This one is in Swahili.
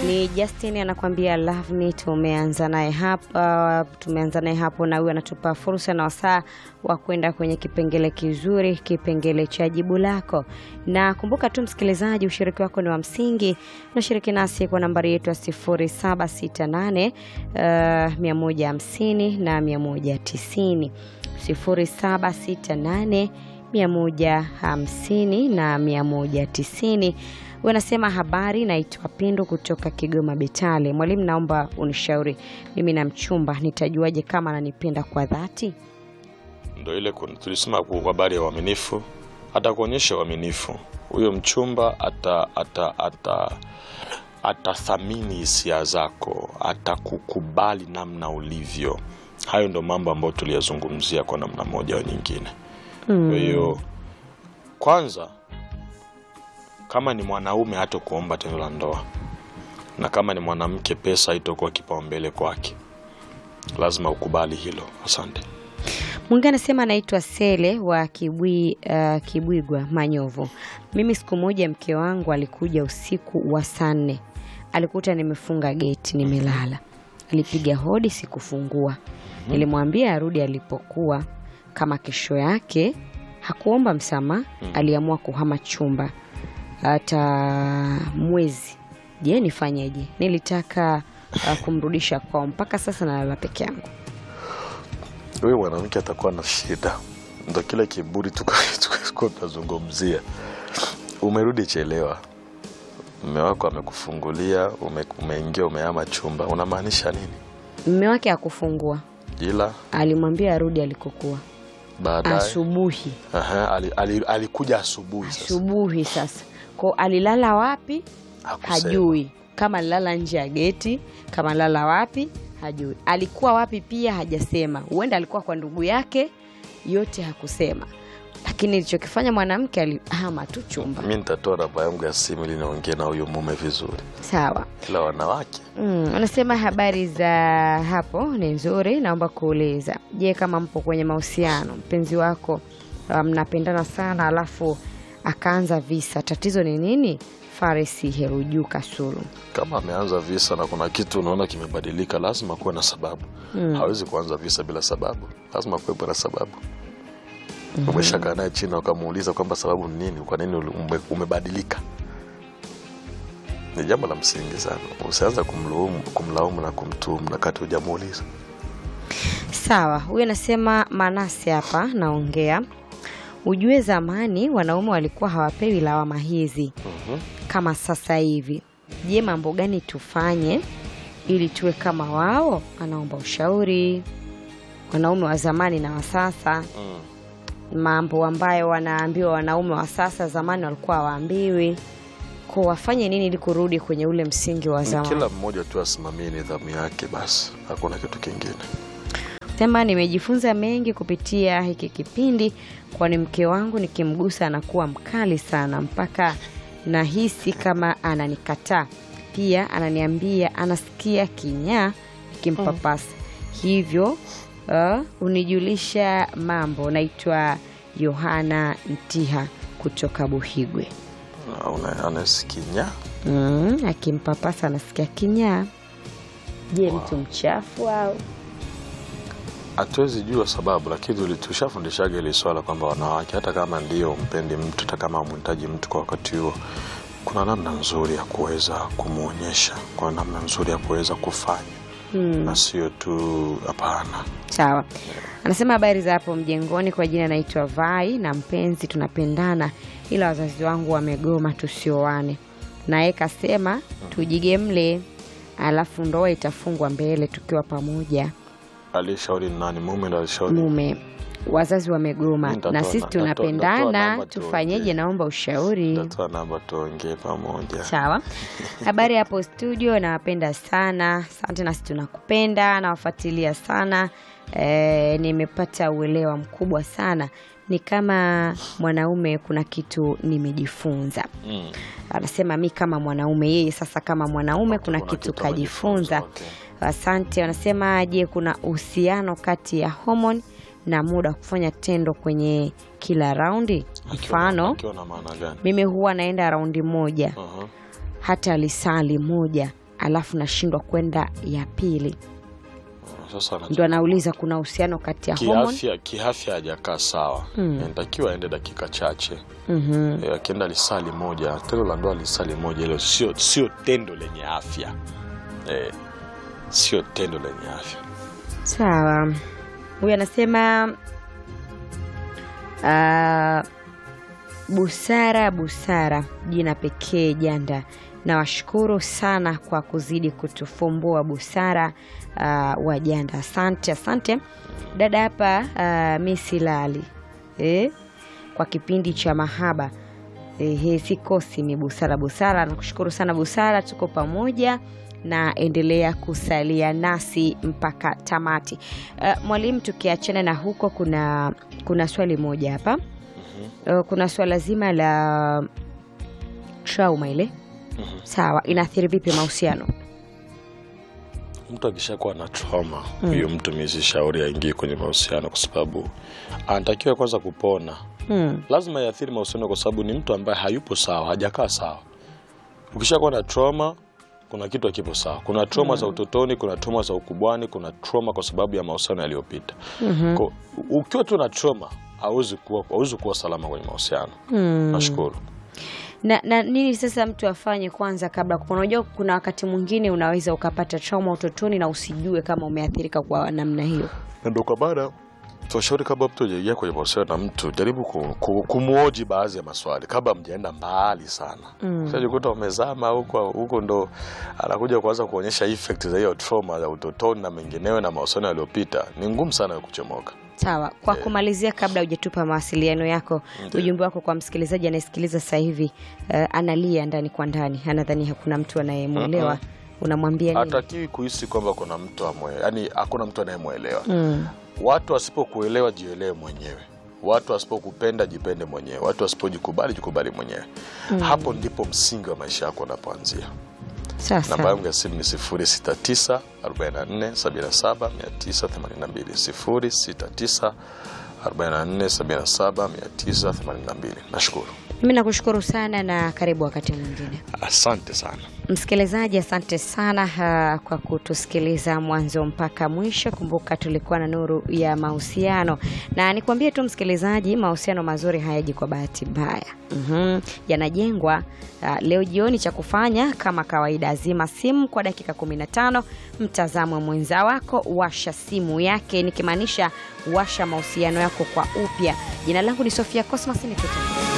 Ni Justin anakuambia love me. Tumeanza naye hapa, tumeanza naye hapo, na huyu anatupa fursa na wasaa wa kwenda kwenye kipengele kizuri, kipengele cha jibu lako. Na kumbuka tu msikilizaji, ushiriki wako ni wa msingi. Unashiriki nasi kwa nambari yetu ya 0768 uh, 150 na 190 0768 150 na 190. Wanasema habari, naitwa Pindu kutoka Kigoma Betale. Mwalimu, naomba unishauri, mimi na mchumba nitajuaje kama ananipenda kwa dhati? Ndo ile kun- tulisema ku- habari ya uaminifu, atakuonyesha uaminifu huyo mchumba, ata ata ata atathamini hisia zako, atakukubali namna ulivyo. Hayo ndo mambo ambayo tuliyazungumzia kwa namna moja au nyingine. Kwa hiyo kwanza, kama ni mwanaume hata kuomba tendo la ndoa, na kama ni mwanamke pesa haitokuwa kipaumbele kwake, lazima ukubali hilo. Asante. Mwingine anasema anaitwa Sele wa Kibwi, uh, Kibwigwa Manyovu. Mimi siku moja mke wangu alikuja usiku wa saa nne, alikuta nimefunga geti, nimelala. Alipiga hodi, sikufungua. Nilimwambia arudi alipokuwa. Kama kesho yake hakuomba msamaha, aliamua kuhama chumba hata mwezi. Je, nifanyeje? Nilitaka uh, kumrudisha kwao, mpaka sasa nalala peke yangu. huyo mwanamke atakuwa na shida, ndo kile kiburi tuko tunazungumzia. Umerudi chelewa, mme wako amekufungulia, ume, umeingia umeama chumba, unamaanisha nini? Mme wake hakufungua, Ila alimwambia arudi alikokuwa baadaye asubuhi. Aha, ali, ali, alikuja asubuhi sasa, Asubuhi sasa ko alilala wapi Hakusema. hajui, kama alilala nje ya geti, kama alilala wapi hajui, alikuwa wapi pia hajasema. Huenda alikuwa kwa ndugu yake, yote hakusema. Lakini ilichokifanya mwanamke alihama tu chumba. Mi nitatoa namba yangu ya simu ili niongee na huyu mume vizuri, Sawa. ila wanawake Mm, anasema habari za hapo ni nzuri. Naomba kuuliza, je, kama mpo kwenye mahusiano, mpenzi wako uh, mnapendana sana, alafu akaanza visa, tatizo ni nini? Farisi Heruju Kasulu. kama ameanza visa na kuna kitu unaona kimebadilika, lazima kuwe na sababu. Hawezi kuanza visa bila sababu, lazima kuwepo na sababu. Umeshakaa naye chini ukamuuliza kwamba sababu ni nini, kwa nini ume, umebadilika? Ni jambo la msingi sana. Usianza kumlaumu, kumlaumu na kumtuhumu na kati hujamuuliza. Sawa, huyu anasema Manase hapa naongea. Ujue zamani wanaume walikuwa hawapewi lawama hizi kama sasa hivi. Je, mambo gani tufanye ili tuwe kama wao? Anaomba ushauri. Wanaume wa zamani na wa sasa, mambo ambayo wanaambiwa wanaume wa sasa, zamani walikuwa hawaambiwi. Kwa wafanye nini ili kurudi kwenye ule msingi wa Ni zamani? Kila mmoja tu asimamie nidhamu yake, basi hakuna kitu kingine. Sema nimejifunza mengi kupitia hiki kipindi, kwani mke wangu nikimgusa anakuwa mkali sana mpaka nahisi kama ananikataa. Pia ananiambia anasikia kinyaa nikimpapasa. Hivyo uh, unijulisha mambo. Naitwa Yohana Ntiha kutoka Buhigwe. Na una- Anasikinya Mm, akimpapasa anasikia kinyaa. Je, mtu mchafu au hatuwezi jua sababu, lakini tuli- tushafundishaga hili swala kwamba wanawake, hata kama ndio mpendi mtu, hata kama mhitaji mtu kwa wakati huo, kuna namna nzuri ya kuweza kumwonyesha, kuna namna nzuri ya kuweza kufanya na sio tu hapana. Sawa. Anasema habari za hapo mjengoni, kwa jina naitwa Vai na mpenzi, tunapendana ila wazazi wangu wamegoma tusioane. Naye kasema tujigemle, alafu ndoa itafungwa mbele tukiwa pamoja. Alishauri ni nani? Mume ndo alishauri. Mume wazazi wamegoma Nitatoa na na- sisi nitatoa- nitatoa tunapendana, namba tufanyeje? tuongee. Naomba ushauri. Tatoa namba tuongee pamoja. Sawa. Habari hapo studio, nawapenda sana. Asante, nasi tunakupenda, nawafuatilia sana. E, nimepata uelewa mkubwa sana. Ni kama mwanaume, kuna kitu nimejifunza. Mm. Anasema mi kama mwanaume, yeye sasa kama mwanaume kuna, kuna kitu kitu kajifunza. amejifunza, Asante. Wanasema je, kuna uhusiano kati ya homoni na muda wa kufanya tendo kwenye kila raundi? Akiwa- Mfano, akiwa na maana gani? mimi huwa naenda raundi moja Aha. hata lisali moja alafu nashindwa kwenda ya pili. Sasa ana- Ndo anauliza kuna uhusiano kati ya homoni kiafya kiafya hajakaa sawa Mm. inatakiwa aende dakika chache Mhm. Eh, akienda lisali moja tendo la ndoa lisali moja hilo sio sio tendo lenye afya eh, sio tendo lenye afya Sawa, huyu anasema ah, busara busara, jina pekee janda. Nawashukuru sana kwa kuzidi kutufumbua busara ah, wa janda. Asante, asante dada hapa. ah, mi silali eh, kwa kipindi cha mahaba Ehe, sikosi ni busara busara. Nakushukuru sana Busara, tuko pamoja na endelea kusalia nasi mpaka tamati. Uh, mwalimu, tukiachana na huko, kuna kuna swali moja hapa uh, kuna swala zima la trauma ile Mhm. sawa, inaathiri vipi mahusiano? mtu akishakuwa na trauma huyo mtu misishauri aingie kwenye mahusiano kwa sababu anatakiwa kwanza kupona Hmm. lazima iathiri mahusiano kwa sababu ni mtu ambaye hayupo sawa hajakaa sawa ukishakuwa na trauma kuna kitu hakipo sawa kuna trauma za utotoni kuna trauma za ukubwani kuna trauma kwa sababu ya mahusiano yaliyopita Kwa- ukiwa tu na trauma hauwezi kuwa, hauwezi kuwa salama kwenye mahusiano Hmm. nashukuru na, na nini sasa mtu afanye kwanza kabla kupona? Unajua kuna wakati mwingine unaweza ukapata trauma utotoni na usijue kama umeathirika kwa namna hiyo. Na ndo kwa baada tunashauri kabla mtu ajaingia kwenye mahusiano na mtu jaribu ku, ku, kumwoji baadhi ya maswali kabla mjaenda mbali sana Mm. sajikuta umezama huko huko ndo anakuja kuanza kuonyesha effect za hiyo trauma za utotoni na mengineyo na mahusiano yaliyopita ni ngumu sana kuchomoka Sawa, kwa kumalizia, kabla hujatupa mawasiliano yako, Ndiyo. ujumbe wako kwa msikilizaji anayesikiliza sasa hivi, eh, analia ndani kwa ndani, anadhani hakuna mtu anayemwelewa, unamwambia nini? hatakiwi kuhisi kwamba kuna mtu amwe yani hakuna mtu anayemwelewa Mm. watu wasipokuelewa jielewe mwenyewe watu wasipokupenda jipende mwenyewe watu wasipojikubali jikubali mwenyewe hapo ndipo msingi wa maisha yako unapoanzia Sasa namba yangu ya simu ni 069 44 77 982 069 44 77 982 nashukuru mimi nakushukuru sana na karibu wakati mwingine. asante sana Msikilizaji, asante sana ha, kwa kutusikiliza mwanzo mpaka mwisho. Kumbuka tulikuwa na nuru ya mahusiano, na nikwambie tu msikilizaji, mahusiano mazuri hayaji kwa bahati mbaya. mm yanajengwa. Uh, leo jioni cha kufanya kama kawaida, azima simu kwa dakika 15, mtazamo mwenza wako, washa simu yake, nikimaanisha washa mahusiano yako kwa upya. Jina langu ni Sofia Cosmas, nikutana